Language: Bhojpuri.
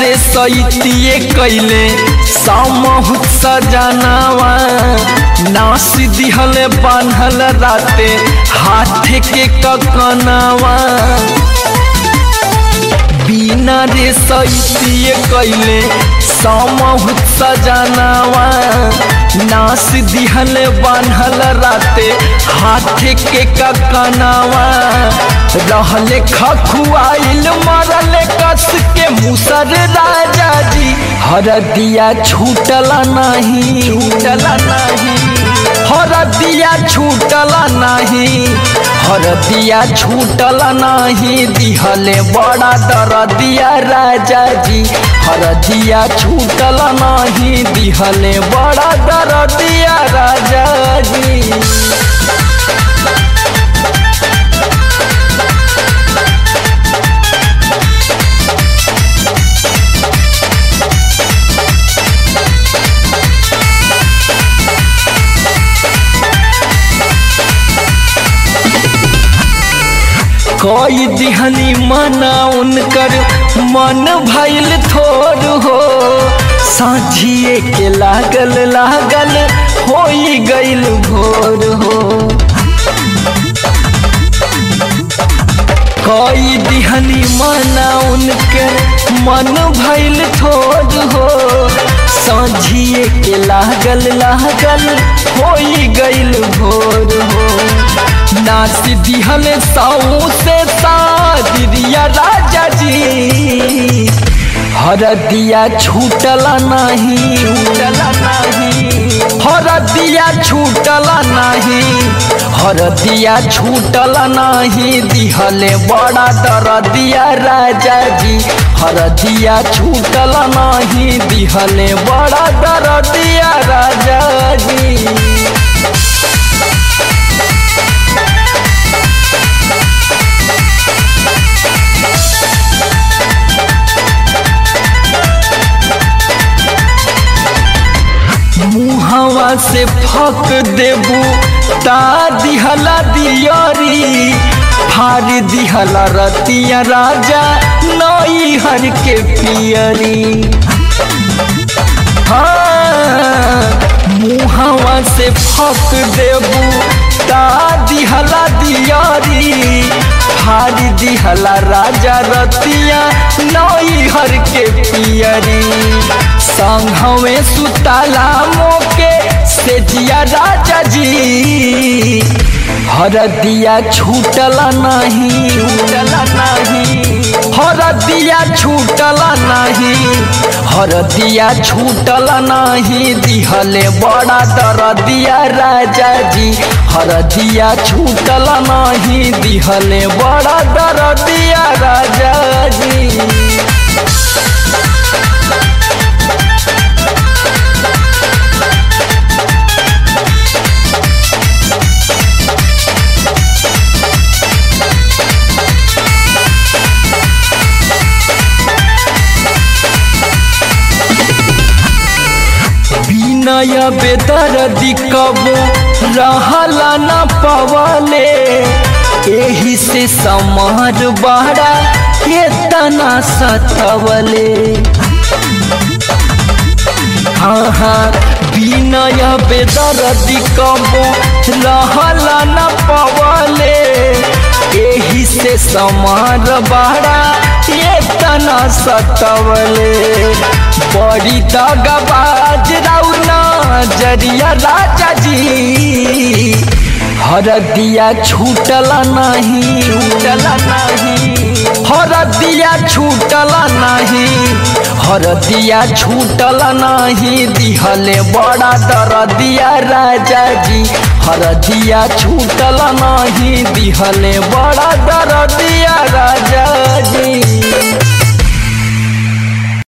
रे सैतिए कैले सामहुत सजनावा नास दिहल बान्हल राते हाथ के ककनावा बिना रे सैतिए कैले सामहुत सजनावा नास दिहल बान्हल राते हाथ के ककनावा रहले खखुआइल मरले कस के मुसर राजा जी हरदिया छूटला नहीं छूटला नहीं हरदिया छूटला नहीं हरदिया छूटला नहीं दिहले बड़ा दरदिया राजा जी हरदिया छूटला नहीं दिहले बड़ा दरदिया राजा जी कोई दिहनी मना उनकर मन भैल थोर हो साझिए के लागल लागल हो गईल भोर हो कोई दिहनी मना उनकर मन भैल थोर हो साझिए के लागल लागल हो गईल भोर हो नाच दिहल साऊ से सादिया राजा जी हरदिया छूटला नहीं छूटला नहीं हरदिया छूटला नहीं हरदिया छूटला नहीं दिहले बड़ा दरदिया राजा जी हरदिया छूटला नहीं दिहले बड़ा दरदिया राजा जी मुहवा से फक देबू ता दिहला दियरी फार दिहला रतिया राजा नई हर के पियरी हाँ मुहवा से फक देबू ता दिहला दियरी फार दिहला राजा रतिया नई हर के पियरी संघवे सुताला मोके से जिया राजा जी हरदिया छूटला नहीं छूटला नहीं हरदिया छूटला नहीं हरदिया छूटला नहीं दिहले बड़ा दरदिया राजा जी हरदिया छूटला नहीं दिहले बड़ा दरदिया राजा जी नया बेदर्दी कबो रहला न पवले एही से समार बड़ा केतना सतवले हाँ हाँ बिनय बेदर्दी कबो रहला न पवले एही से समार बड़ा केतना सतवले बड़ी दगबाज रौना जरिया राजा जी हरदिया छूटला नहीं छूटला नहीं हरदिया छूटला नहीं हरदिया छूटला नहीं दिहले बड़ा दरदिया राजा जी हरदिया छूटला नहीं दिहले बड़ा दरदिया राजा जी